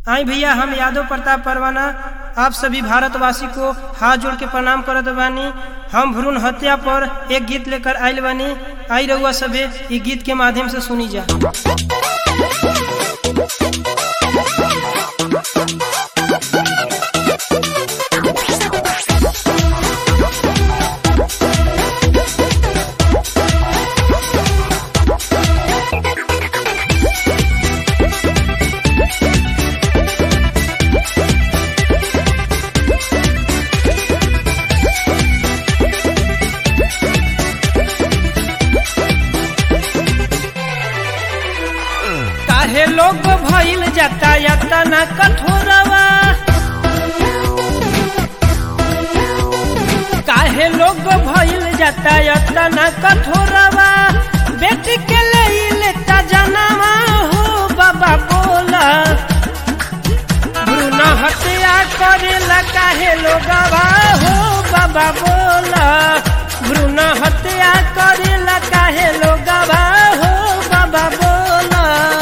आई भैया हम यादव प्रताप परवाना आप सभी भारतवासी को हाथ जोड़ के प्रणाम करत बानी हम भ्रूण हत्या पर एक गीत लेकर आयल बानी आई रहुआ सभे ई गीत के माध्यम से सुनी जा काहे लोग भइल जाता याता ना कठोरवा काहे लोग भइल जाता याता ना कठोरवा बेटी के ले लेता जनामा हो बाबा बोला भ्रूण हत्या करेला काहे लोगवा हो बाबा बोला भ्रूण हत्या करेला काहे लोगवा हो बाबा बोला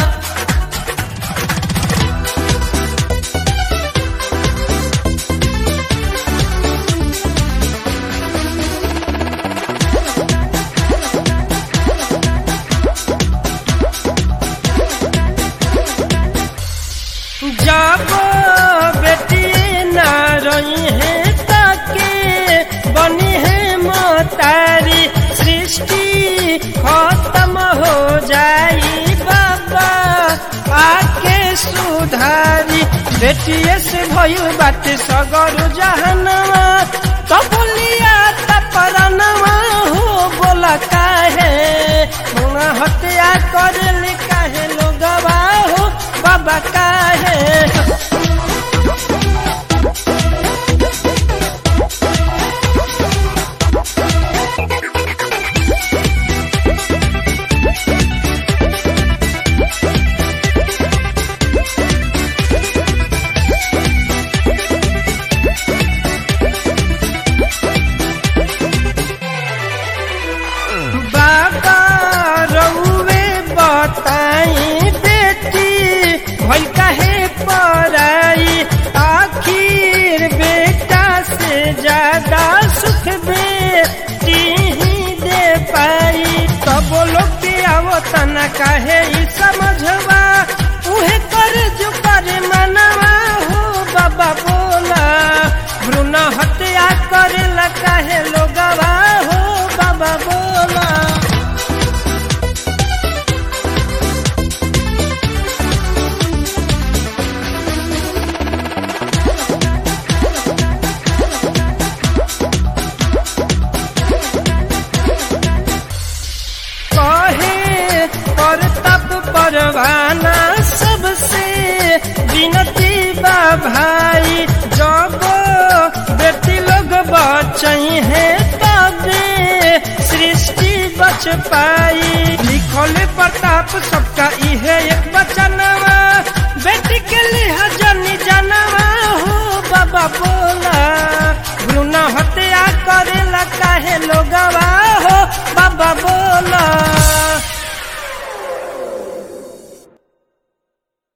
जब बेटी न रही है ताके बनी है मोतारी सृष्टि खत्म हो जाई बाबा आके सुधारी बेटिए से भयु बात सगर जहनवा तो बोलिया तपरनवा हो बोला काहे मुना हत्या करले काहे लोगवा हो बाबा काहे बाबा रउवे बताई बेटी भई काहे पराई आखिर बेटा से ज्यादा सुख बेटी ही दे पाई तब लोग के आवता न काहे ई समझवा उहे कर जो करे मनवा हो बाबा बोला भ्रूण हत्या करेला काहे लोगवा हो बाबा बोला कहे परतप परवाना सबसे विनती बा भाई जब बेटी लोग बचई है तबे सृष्टि बच पाई लिखल प्रताप सबका इहे एक बचनवा बेटी के लिए जनी जनवा हो बाबा बो